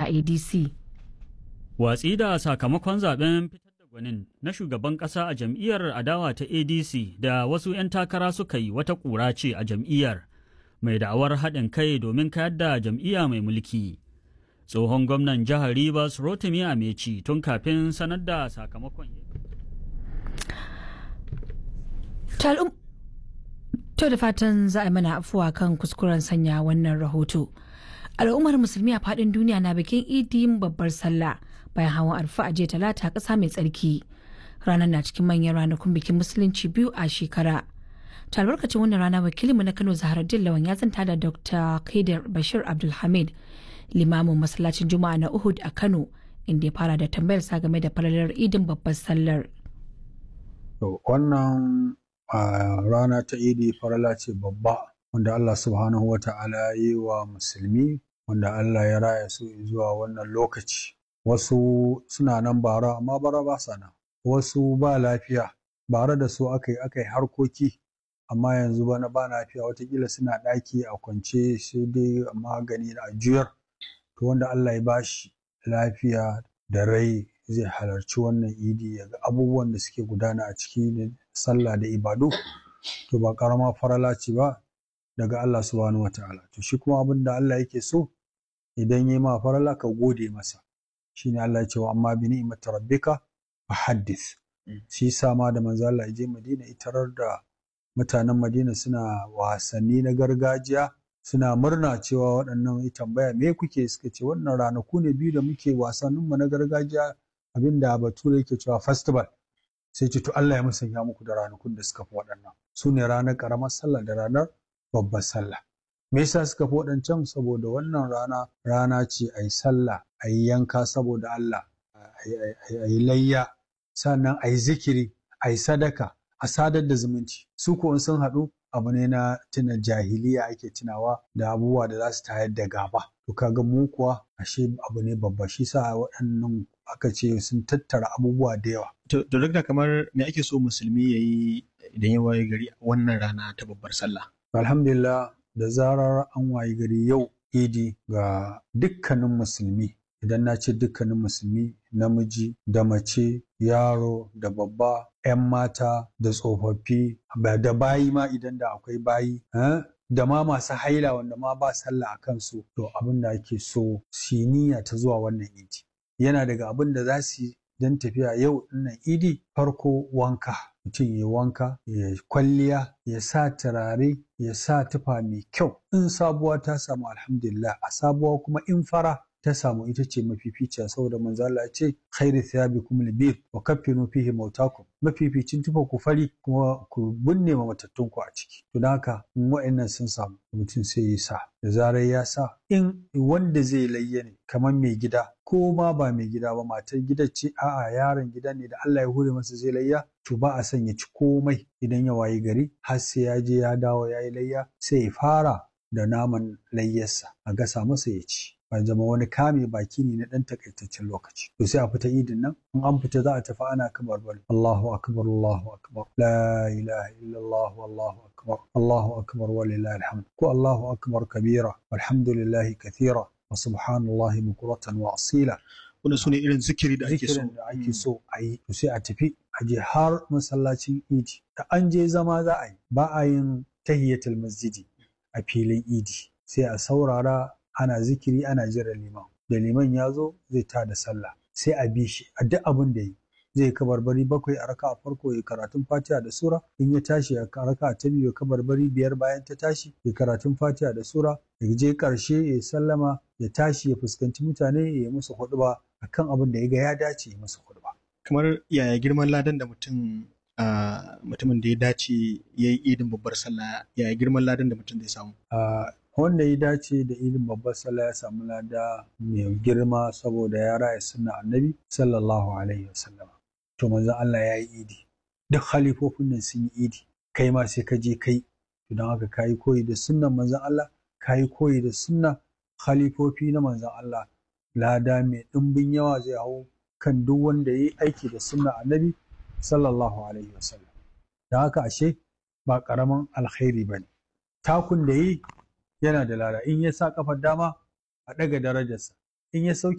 adc watsi da sakamakon zaben fitar da gwanin na shugaban ƙasa a jam'iyyar adawa ta adc da wasu 'yan takara suka yi wata ƙura ce a jam'iyyar mai da'awar haɗin kai domin kayar da jam'iyya mai mulki tsohon gwamnan jihar rivers rotimi ameci tun kafin sanar da sakamakon To da fatan za a mana afuwa kan kuskuren sanya wannan rahoto. Al'ummar musulmi a faɗin duniya na bikin idin babbar sallah bayan hawan arfa a jiya talata ƙasa mai tsarki. Ranar na cikin manyan ranakun bikin musulunci biyu a shekara. Ta albarkacin wannan rana wakilinmu na Kano Zaharaddin Lawan ya zanta da Dr. Kaidar Bashir Abdulhamid limamin masallacin Juma'a na Uhud a Kano inda ya fara da tambayar sa game da falalar idin babbar sallar. wannan a rana ta idi farala ce babba wanda Allah subhanahu wa ta'ala ya yi wa musulmi wanda Allah ya raya su zuwa wannan lokaci wasu suna nan bara amma bara ba sa nan wasu ba lafiya bara da su aka yi aka yi harkoki amma yanzu bana ba lafiya watakila suna ɗaki a kwance sai dai magani a juyar to wanda Allah ya bashi lafiya da rai zai halarci wannan idi ya ga abubuwan da suke gudana a ciki sallah da ibadu to ba karama farala ce ba daga Allah subhanahu wa ta'ala to shi kuma abin da Allah yake so idan yi ma farala ka gode masa shine Allah ya ce wa amma bi ni'mati rabbika fa haddith shi yasa ma da manzo Allah ya je Madina itarar da mutanen Madina suna wasanni na gargajiya suna murna cewa waɗannan ya tambaya me kuke suka ce wannan ranaku ne biyu da muke wasanninmu na gargajiya abinda bature yake cewa festival sai ce to Allah ya musanya muku da ranakun da suka fi waɗannan su ne ranar ƙaramar sallah da ranar babbar sallah me yasa suka fi waɗancan saboda wannan rana rana ce a yi sallah a yi yanka saboda Allah a yi layya sannan a yi zikiri a yi sadaka a sadar da zumunci su ko sun haɗu abu ne na tuna jahiliya ake tunawa da abubuwa da za su tayar da gaba to kaga mu kuwa ashe abu ne babba shi sa waɗannan aka ce sun tattara abubuwa da yawa To, da kamar me ake so musulmi ya yi idan ya waye gari wannan rana ta babbar sallah? alhamdulillah da zarar an wayi gari yau idi ga dukkanin musulmi idan na ce dukkanin musulmi namiji da mace yaro da babba 'yan mata da tsofaffi da bayi ma idan da akwai bayi da ma masu haila wanda ma ba sallah a kansu to abin da ake so siniya ta zuwa wannan idi yana daga abin da za su yi don tafiya yau dinnan idi farko wanka mutum ya wanka ya kwalliya ya sa turare ya sa tufa mai kyau in sabuwa ta samu alhamdulillah a sabuwa kuma in fara ta samu ita ce mafificiya saboda manzo Allah ya ce khairu thiyabikum albir wa kaffinu fihi mautakum mafificin tufa ku fari kuma ku binne ma matattun ku a ciki to dan haka in wa'annan sun samu mutum sai ya sa da zarar ya sa in wanda zai layya ne kamar mai gida ko ma ba mai gida ba matar gida ce a'a yaron gida ne da Allah ya hure masa zai layya to ba a son ya ci komai idan ya wayi gari har sai ya je ya dawo ya yi layya sai ya fara da naman layyarsa a gasa masa ya ci ba zama wani kame baki ne na ɗan takaitaccen lokaci to sai a fita idin nan in an fita za a tafi ana kamar bari Allahu akbar Allahu akbar la ilaha illallah wallahu akbar Allahu akbar walillahi alhamd ko Allahu akbar kabira walhamdulillahi kathira wa subhanallahi bukuratan wa asila Wanda su ne irin zikiri da ake so. zikirin da ake so a yi to sai a tafi a je har masallacin idi da an je zama za a yi ba a yin tahiyatul masjidi a filin idi sai a saurara ana zikiri ana jira liman da liman ya zo zai ta da sallah sai a bi shi a duk abin da yi zai kabarbari bakwai a raka a farko ya karatun fatiha da sura in ya tashi a raka ta biyu ya kabarbari biyar bayan ta tashi ya karatun fatiha da sura ya je karshe ya sallama ya tashi ya fuskanci mutane ya yi musu huɗuba akan abin da ya ga ya dace ya musu huɗuba. Kamar yaya girman ladan da mutum a mutumin da ya dace ya yi idin babbar sallah yaya girman ladan da mutum zai samu. a wanda ya dace da idin babbar sallah ya samu lada mai girma saboda ya raya sunna annabi sallallahu alaihi wasallam to manzon Allah ya yi idi duk halifofin nan sun yi idi kai ma sai ka je kai to don haka kayi koyi da sunnan manzon Allah kayi koyi da sunna khalifofi na manzon Allah lada mai ɗimbin yawa zai hau kan duk wanda ya yi aiki da sunna annabi sallallahu alaihi wasallam don haka ashe ba ƙaramin alkhairi ba ne takun da yi yana da lada in ya sa kafar dama a ɗaga darajarsa in ya sauke